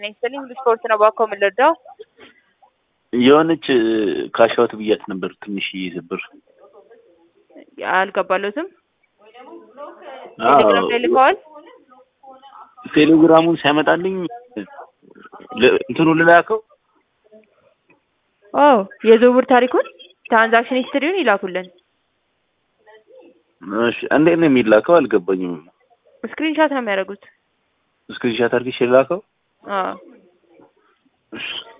ጤና ይስጥልኝ። ሁሉ ስፖርት ነው። እባክዎ ምን ልርዳው? የሆነች ካሻውት ብያት ነበር ትንሽዬ ብር። አልገባለትም። ቴሌግራም ላይ ልከዋል። ቴሌግራሙን ሲያመጣልኝ ል- እንትኑ ልላከው ኦ የዝውውር ታሪኩን ትራንዛክሽን ሂስትሪውን ይላኩልን። እሺ፣ እንዴት ነው የሚላከው? አልገባኝም። ስክሪንሻት ነው የሚያደርጉት። ስክሪንሻት አድርጌ ልላከው? አዎ እሺ